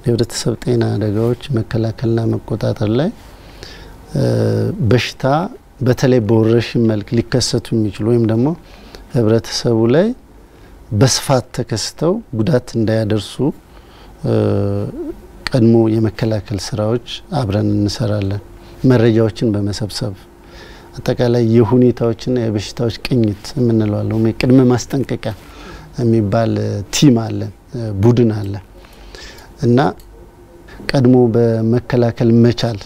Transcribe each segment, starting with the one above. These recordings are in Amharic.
የህብረተሰብ ጤና አደጋዎች መከላከልና መቆጣጠር ላይ በሽታ በተለይ በወረርሽኝ መልክ ሊከሰቱ የሚችሉ ወይም ደግሞ ህብረተሰቡ ላይ በስፋት ተከስተው ጉዳት እንዳያደርሱ ቀድሞ የመከላከል ስራዎች አብረን እንሰራለን። መረጃዎችን በመሰብሰብ አጠቃላይ የሁኔታዎችና የበሽታዎች ቅኝት የምንለዋለው ቅድመ ማስጠንቀቂያ የሚባል ቲም አለን፣ ቡድን አለ እና ቀድሞ በመከላከል መቻል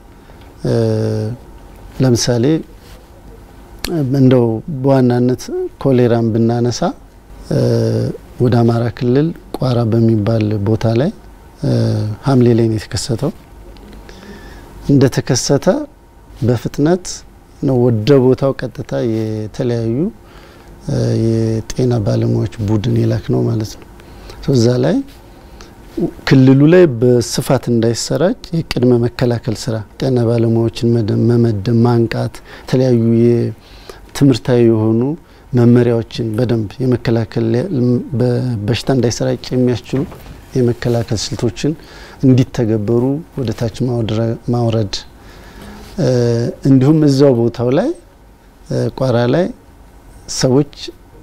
ለምሳሌ እንደው በዋናነት ኮሌራን ብናነሳ ወደ አማራ ክልል ቋራ በሚባል ቦታ ላይ ሐምሌ ላይ ነው የተከሰተው። እንደተከሰተ በፍጥነት ነው ወደ ቦታው ቀጥታ የተለያዩ የጤና ባለሙያዎች ቡድን የላክ ነው ማለት ነው። እዛ ላይ ክልሉ ላይ በስፋት እንዳይሰራጭ የቅድመ መከላከል ስራ ጤና ባለሙያዎችን መመደብ፣ ማንቃት፣ የተለያዩ ትምህርታዊ የሆኑ መመሪያዎችን በደንብ የመከላከል በሽታ እንዳይሰራጭ የሚያስችሉ የመከላከል ስልቶችን እንዲተገበሩ ወደ ታች ማውረድ እንዲሁም እዛው ቦታው ላይ ቋራ ላይ ሰዎች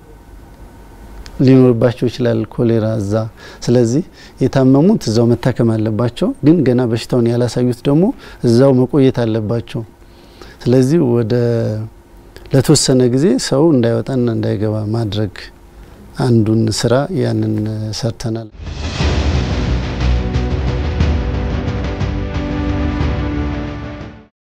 ሊኖርባቸው ይችላል ኮሌራ እዛ። ስለዚህ የታመሙት እዛው መታከም አለባቸው፣ ግን ገና በሽታውን ያላሳዩት ደግሞ እዛው መቆየት አለባቸው። ስለዚህ ወደ ለተወሰነ ጊዜ ሰው እንዳይወጣና እንዳይገባ ማድረግ አንዱን ስራ ያንን ሰርተናል።